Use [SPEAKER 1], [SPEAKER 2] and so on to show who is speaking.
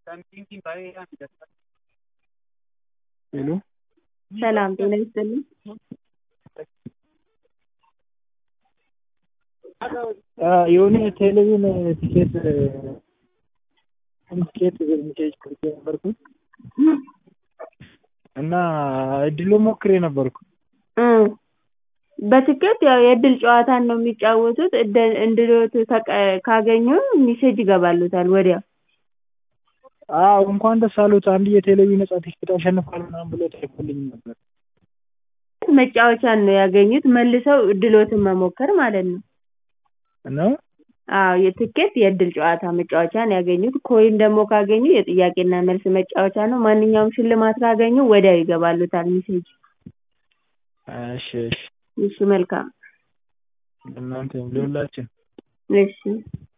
[SPEAKER 1] ሄሎ
[SPEAKER 2] ሰላም ጤና ይስጥልኝ።
[SPEAKER 1] የሆነ ቴሌቪዥን ቲኬት ቲኬት ሜሴጅ ቆርጬ ነበርኩኝ እና እድሉን ሞክሬ ነበርኩ።
[SPEAKER 2] በትኬት ያው የእድል ጨዋታን ነው የሚጫወቱት እድልዎት ካገኙ ሜሴጅ ይገባልዎታል ወዲያው።
[SPEAKER 1] አዎ እንኳን ደስ አሎት አንድ የቴሌቪዥን ነፃ ቲኬት አሸንፈዋል ምናምን ብሎ ተልኮልኝ ነበር።
[SPEAKER 2] መጫወቻን ነው ያገኙት መልሰው እድልዎትን መሞከር ማለት ነው።
[SPEAKER 1] ነው?
[SPEAKER 2] አዎ የትኬት የእድል ጨዋታ መጫወቻን ያገኙት ኮይን ደግሞ ካገኙ የጥያቄና መልስ መጫወቻ ነው ማንኛውም ሽልማት ካገኙ ወዲያው ይገባልዎታል ሜሴጅ።
[SPEAKER 1] እሺ እሺ
[SPEAKER 2] እሺ መልካም
[SPEAKER 1] ለእናንተም ለሁላችን
[SPEAKER 2] እሺ